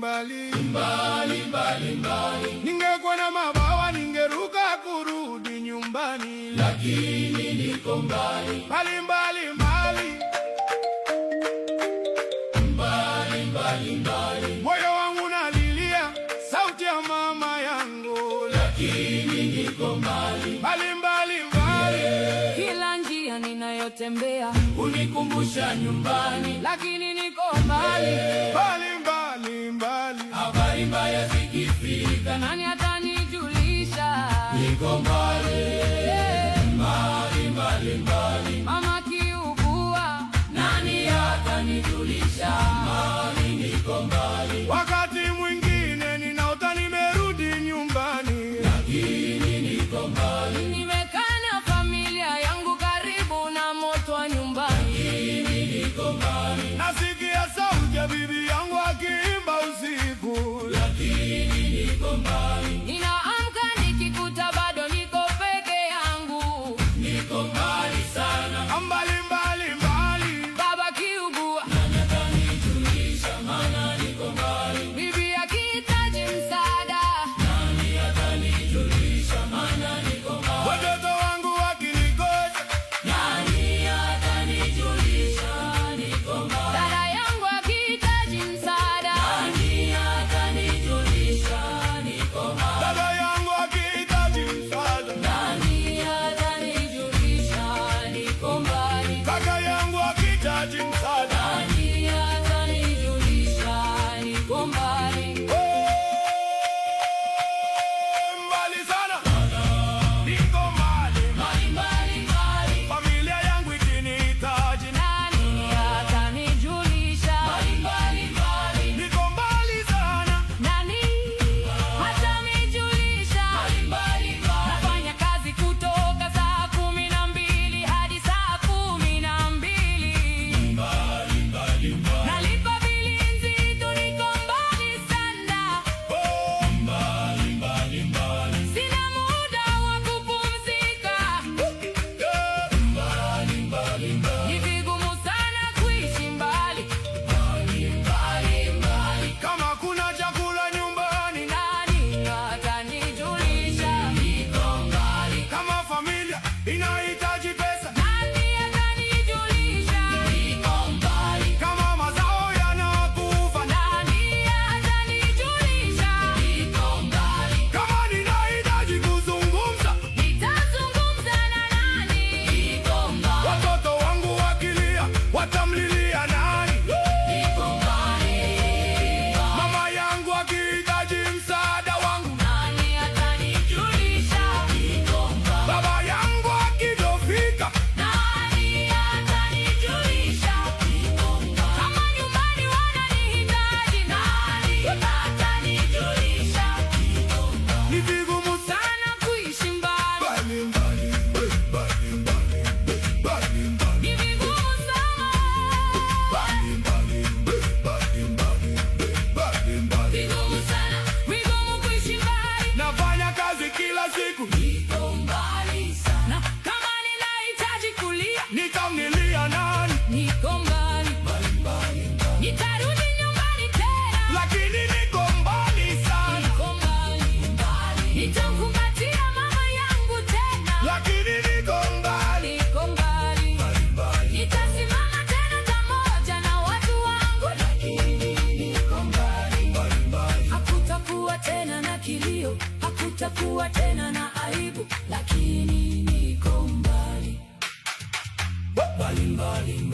mbali mbali mbali mbali. Ningekuwa na mabawa ningeruka kurudi nyumbani, lakini niko mbali mbali mbali mbali mbali mbali mbali. Moyo wangu nalilia sauti ya mama yangu, lakini niko mbali mbali mbali mbali. Kila njia ninayotembea Unikumbusha nyumbani, lakini niko mbali. mbali mbali mbali. Habari mbaya zikifika, Nani atanijulisha? Niko mbali Eh, mbali mbali mbali. Mama kiugua, nani atanijulisha? Mali niko mbali. Wakati mwingine ninaota nimerudi nyumbani, lakini niko mbali. nimekaa na familia yangu karibu na moto wa nyumbani. Niko mbali. Nasikia sauti ya bibi yangu akiimba usiku, lakini niko mbali. Ninaamka nikikuta bado niko peke yangu. Niko mbali sana, mbali mbali mbali. Baba kiugua, Atanijulisha maana niko mbali. bibi akihitaji msaada. Nani atanijulisha maana niko mbali. Watoto wangu wakinikosa, Nani atanijulisha? Niko mbali. Dada yangu akihitaji msaada. Nani atanijulisha? Niko mbali. baba yangu akihitaji msaada, Nani atanijulisha? Niko mbali. kaka yangu akihitaji msaada. Nani atanijulisha? Niko mbali. Mbali sana, niko mbali. Mbali, mbali, mbali. Familia yangu ikinihitaji, Nani atanijulisha? Mbali, mbali, mbali. niko mbali sana. Nani atanijulisha? Mbali, mbali, mbali. Nafanya kazi kutoka saa kumi na mbili hadi saa kumi na mbili. Nalipa bili nzito, niko mbali sana. Oh, mbali, mbali, mbali. Sina muda wa kupumzika. Yeah, mbali, mbali, mbali. Ni vigumu sana kuishi mbali. Kama kuna chakula nyumbani, Nani atanijulisha? kama familia inahitaji pesa, Nani atanijulisha? kama mazao yanakufa, Nani atanijulisha? kama ninahitaji kuzungumza, Nitazungumza na nani? watoto wangu wakilia, watamlilia nani? Mama yangu akihitaji msaada wangu, Nani atanijulisha? baba yangu akidofika, Nani atanijulisha? Kama nyumbani wananihitaji, nani atanijulisha? ni vigumu Sana kuishi mbali, mbali, mbali, mbali, mbali, mbali, mbali. ni vigumu sana. Vigumu sana, Vigumu kuishi mbali, Nafanya kazi kila siku, niko mbali sana. na kama ninahitaji kulia, nitamlilia nani? niko mbali. Nitarudi nyumbani tena, Lakini niko mbali sana, niko mbali. Nitamkumbatia mama yangu tena, lakini niko mbali. niko mbali. Nitasimama tena pamoja na watu wangu, hakutakuwa tena na kilio, hakutakuwa tena na aibu, lakini niko mbali. Mbali, mbali, mbali.